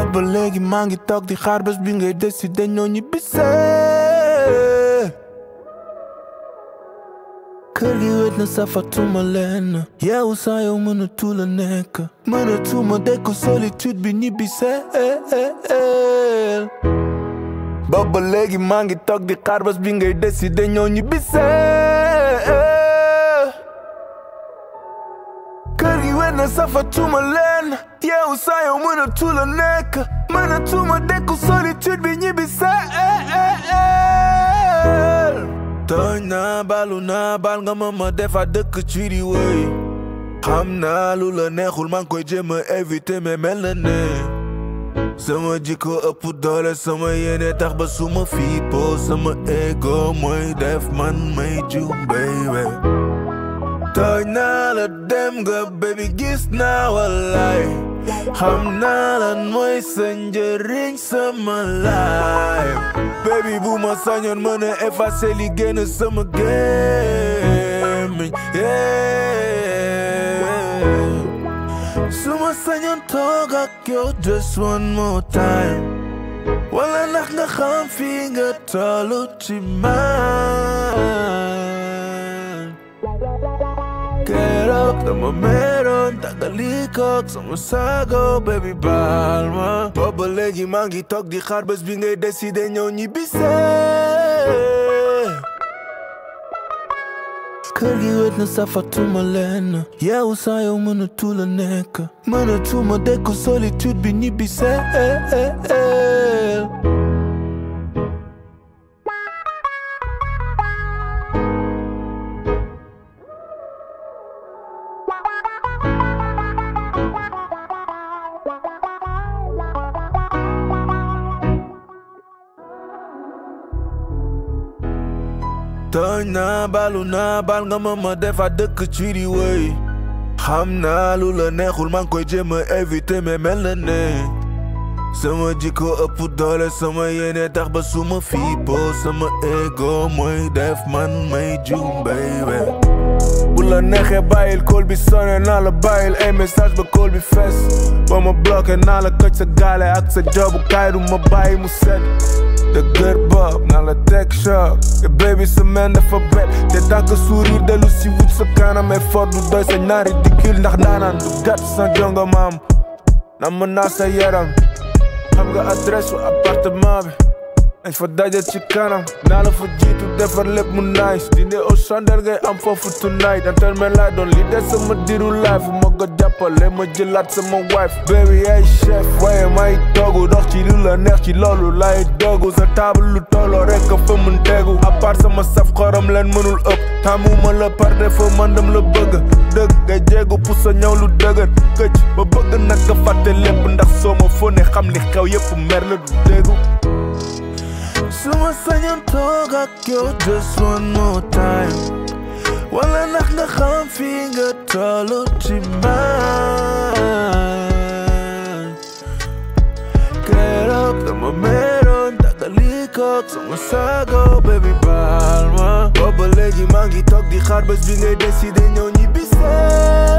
booba léegi maa ngi toog di xaar bés bi ngay décider ñoo ñibbisee kër gi wet na safatuma leen yeewu saa yow mënatu la nekk mënatuma dékku solitude bi ñibbisee booba léegi maa ngi toog di xaar bés bi ngay décider ñoo ñibbisee kër gi wet na safatuma leen yeewu saa yow mënatu la nekk mënatuma dékku solitude bi ñibbisee tooñ naa balu naa bal nga ma ma defa dëkk ci di wëy xam naa lu la neexul maa ngi koy jéem a éviter mais mel na ne sama jikko ëpp doole sama yéene tax ba suma fiipoo sama ego mooy def man may juum baby tooñ naa la dem nga baby gis naa wallaay xam naa lan mooy sa njëriñ sama life baby bu ma sañoon mën a effacer li génn sama gémmiñ su ma sañoon toog ak yow just one more time wala ndax nga xam fi nga tollu ci man keroog dama meroon tàggalikoog sama sago baby baal ma booba léegi maa ngi toog di xaar bés bi ngay décider ñëw ñibbisee kër gi wet na safatuma leen yeewu saa yow mënatu la nekk mënatuma dékku solitude bi ñibbisee tooñ naa balu naa bal nga ma ma defa dëkk ci di wëy xam naa lu la neexul maa ngi koy jéem a éviter mais mel na ne sama jikko ëpp doole sama yéene tax ba suma fiipoo sama ego mooy def man may juum baby bu la neexee bàyyil call bi sonné naa la bàyyil ay message ba call bi fees ba ma bloqué naa la këj sa gaale ak sa jobu kaay du ma bàyyi mu sedd dëgër bopp naa la teg choc te baby semaine dafa bet te tànk sourire dellu si wut sa kanam effort du doy sa ñaari dikil ndax daanaan du gàtt sa jonga maam na mën naa sa yaram xam nga adresse wa appartement bi dañ fa daje ci kanam naa la fa jiitu defar lépp mu nice dinde au chandel ngay am foofu tonight dantel me laay doon li des sama diru life ma ko jàppale ma jëlaat sama wife baby ay chef waaye may toogu dox ci lu la neex ci loolu lay doogu sa table lu tolloo rek ka fa mun tegu à part sama saf xorom leen mënul ëpp tàmmuma la par défaut man dam la bëgg dëgg ngay jéegu pour sa ñëw lu dëgër këcc ba bëgg nag nga fàtte lépp ndax soo ma fone xam li xew yépp mer la du déggu Suma sañoon toog ak yow just one more time wala ndax nga xam fi nga tollu ci man keroog dama meroon tàggalikoog sama sago baby baal ma booba léegi maa ngi toog di xaar bés bi ngay décider ñëw ñibbisee